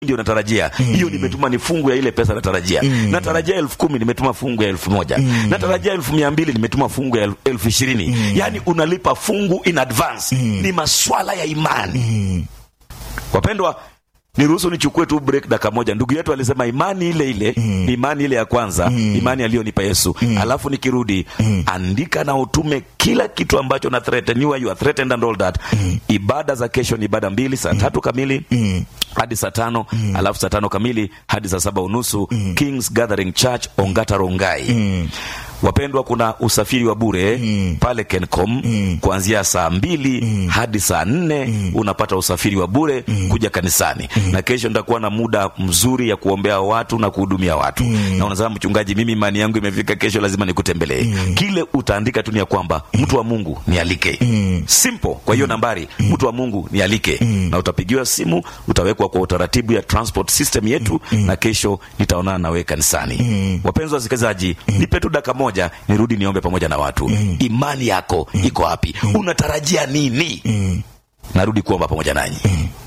ndio natarajia hiyo nimetuma ni fungu ya ile pesa natarajia natarajia elfu kumi nimetuma fungu ya elfu moja natarajia elfu mia mbili nimetuma fungu ya el- elfu ishirini yaani unalipa fungu in advance ni maswala ya imani wapendwa niruhusu nichukue tu break dakika moja ndugu yetu alisema imani ile ile ni imani ile ya kwanza imani aliyonipa yesu alafu nikirudi andika na utume kila kitu ambacho na threateniwa you are threatened and all that ibada za kesho ni ibada mbili saa tatu kamili hadi saa tano alafu saa tano kamili hadi saa saba unusu kings gathering church ongata rongai wapendwa kuna usafiri wa bure pale kencom kuanzia saa mbili hadi saa nne unapata usafiri wa bure kuja kanisani na kesho nitakuwa na muda mzuri ya kuombea watu na kuhudumia watu na unasema mchungaji mimi imani yangu imefika kesho lazima nikutembelee kile utaandika tu ni ya kwamba mtu wa mungu nialike simple kwa hiyo nambari mtu wa mungu nialike na utapigiwa simu utawekwa kwa utaratibu ya transport system yetu na kesho nitaonana nawe kanisani wapenzi wasikilizaji nipe tu dakika moja nirudi niombe pamoja na watu imani yako iko wapi unatarajia nini narudi kuomba pamoja nanyi